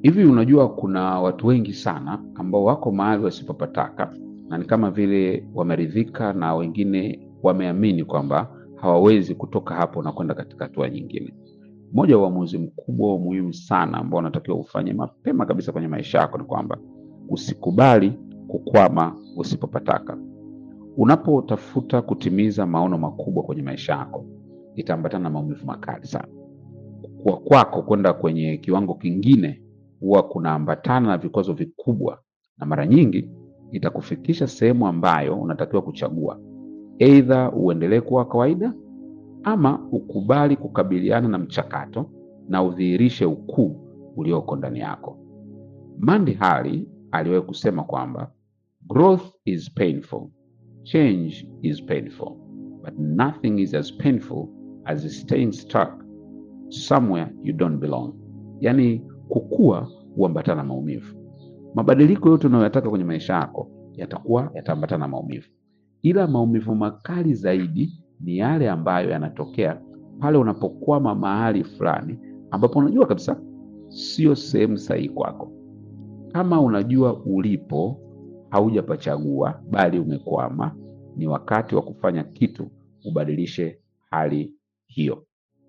Hivi unajua kuna watu wengi sana ambao wako mahali wasipopataka na ni kama vile wameridhika na wengine wameamini kwamba hawawezi kutoka hapo na kwenda katika hatua nyingine. Moja wa uamuzi mkubwa wa muhimu sana ambao unatakiwa ufanye mapema kabisa kwenye maisha yako ni kwamba usikubali kukwama usipopataka. Unapotafuta kutimiza maono makubwa kwenye maisha yako, itaambatana na maumivu makali sana. Kukua kwako kwenda kwenye kiwango kingine huwa kunaambatana na vikwazo vikubwa, na mara nyingi itakufikisha sehemu ambayo unatakiwa kuchagua, aidha uendelee kuwa kawaida ama ukubali kukabiliana na mchakato na udhihirishe ukuu ulioko ndani yako. Mandy Hali aliwahi kusema kwamba growth is painful, change is painful, but nothing is as painful as staying stuck somewhere you don't belong. Yaani kukua huambatana na maumivu. Mabadiliko yote unayoyataka kwenye maisha yako yatakuwa yataambatana na maumivu, ila maumivu makali zaidi ni yale ambayo yanatokea pale unapokwama mahali fulani ambapo unajua kabisa sio sehemu sahihi kwako. Kama unajua ulipo haujapachagua, bali umekwama, ni wakati wa kufanya kitu ubadilishe hali hiyo.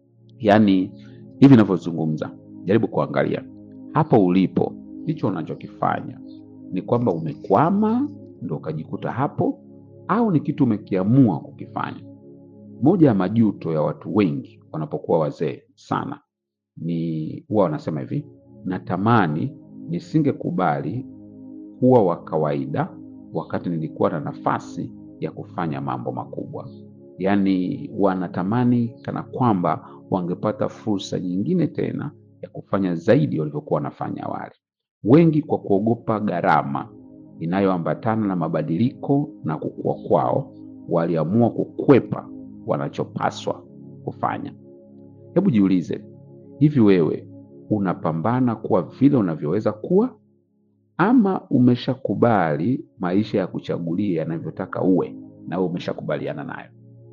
Yaani hivi ninavyozungumza, jaribu kuangalia hapo ulipo, ndicho unachokifanya ni kwamba umekwama ndo ukajikuta hapo, au ni kitu umekiamua kukifanya. Moja ya majuto ya watu wengi wanapokuwa wazee sana ni huwa wanasema hivi, natamani nisingekubali kuwa wa kawaida wakati nilikuwa na nafasi ya kufanya mambo makubwa. Yaani wanatamani kana kwamba wangepata fursa nyingine tena ya kufanya zaidi walivyokuwa wanafanya awali. Wengi kwa kuogopa gharama inayoambatana na mabadiliko na kukua kwao, waliamua kukwepa wanachopaswa kufanya. Hebu jiulize, hivi wewe unapambana kuwa vile unavyoweza kuwa ama umeshakubali maisha ya kuchagulia yanavyotaka uwe na wewe umeshakubaliana nayo?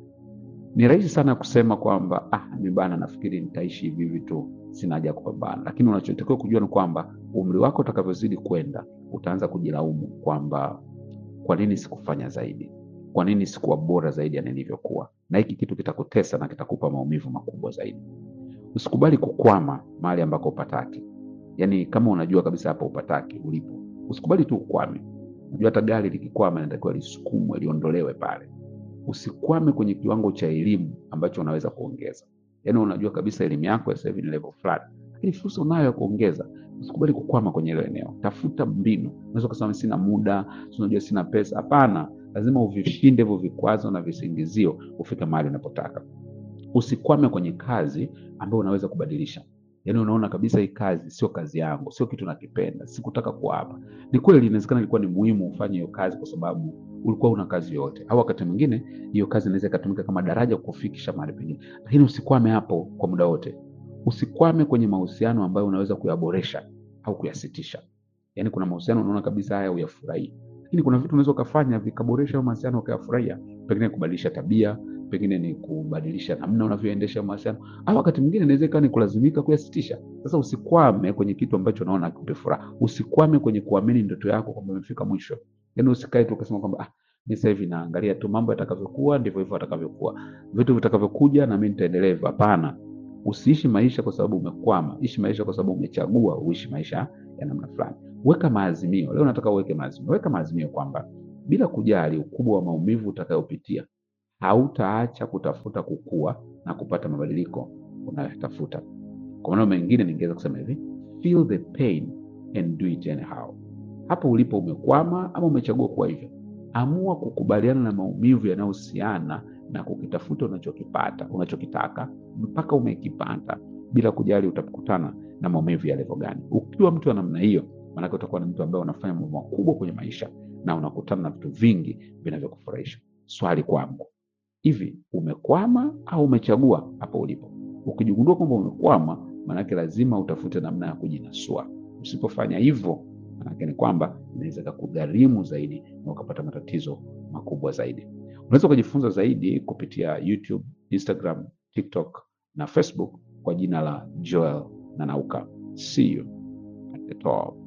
Ni rahisi sana kusema kwamba ah, mi bana, nafikiri nitaishi hivi hivi tu, sina haja ya kupambana. Lakini unachotakiwa kujua ni kwamba umri wako utakavyozidi kwenda, utaanza kujilaumu kwamba kwa nini sikufanya zaidi, kwa nini sikuwa bora zaidi ya nilivyokuwa, na hiki kitu kitakutesa na kitakupa maumivu makubwa zaidi. Usikubali kukwama mahali ambako upataki. Yaani kama unajua kabisa hapo upataki ulipo, usikubali tu ukwame. Unajua hata gari likikwama inatakiwa lisukumwe, liondolewe pale. Usikwame kwenye kiwango cha elimu ambacho unaweza kuongeza. Yaani unajua kabisa elimu yako ya sasa hivi ni level fulani, lakini fursa unayo ya kuongeza. Usikubali kukwama kwenye hilo eneo, tafuta mbinu. Unaweza kusema sina muda, si unajua sina pesa. Hapana, lazima uvishinde hivyo vikwazo na visingizio, ufike mahali unapotaka. Usikwame kwenye kazi ambayo unaweza kubadilisha. Yaani unaona kabisa hii kazi sio kazi yangu, sio kitu nakipenda, sikutaka kuwa hapa. Ni kweli inawezekana ilikuwa ni muhimu ufanye hiyo kazi kwa sababu ulikuwa una kazi yoyote, au wakati mwingine hiyo kazi inaweza ikatumika kama daraja kukufikisha mahali pengine, lakini usikwame hapo kwa muda wote. Usikwame kwenye mahusiano ambayo unaweza kuyaboresha au kuyasitisha. Yaani kuna mahusiano unaona kabisa haya uyafurahii, lakini kuna vitu unaweza ukafanya vikaboresha hayo mahusiano ukayafurahia, pengine kubadilisha tabia, pengine ni kubadilisha namna unavyoendesha mahusiano, au wakati mwingine inaweza ikawa ni kulazimika kuyasitisha. Sasa usikwame kwenye kitu ambacho unaona hakipe furaha. Usikwame kwenye kuamini ndoto yako kwamba imefika mwisho. Yaani usikae tu ukasema kwamba ah, mimi sasa hivi naangalia tu mambo yatakavyokuwa ndivyo hivyo yatakavyokuwa, vitu vitakavyokuja na mimi nitaendelea hivyo. Hapana, usiishi maisha kwa sababu umekwama. Ishi maisha kwa sababu umechagua uishi maisha ya namna fulani. Weka maazimio. Leo nataka uweke maazimio. Weka maazimio kwamba bila kujali ukubwa wa maumivu utakayopitia, hautaacha kutafuta kukua na kupata mabadiliko unayotafuta. Kwa maneno mengine, ningeweza kusema hivi, feel the pain and do it anyhow. Hapo ulipo umekwama ama umechagua kuwa hivyo, amua kukubaliana na maumivu yanayohusiana na kukitafuta unachokipata unachokitaka mpaka umekipata, bila kujali utakutana na maumivu ya level gani. Ukiwa mtu wa namna hiyo, maanake utakuwa ni mtu ambaye unafanya mambo makubwa kwenye maisha na unakutana na vitu vingi vinavyokufurahisha. Swali kwangu, hivi umekwama au umechagua hapo ulipo? Ukijigundua kwamba umekwama, maanake lazima utafute namna ya kujinasua. Usipofanya hivyo, maanake ni kwamba inaweza kukugharimu zaidi na ukapata matatizo makubwa zaidi. Unaweza ukajifunza zaidi kupitia YouTube, Instagram, TikTok na Facebook kwa jina la Joel Nanauka. See you at at all.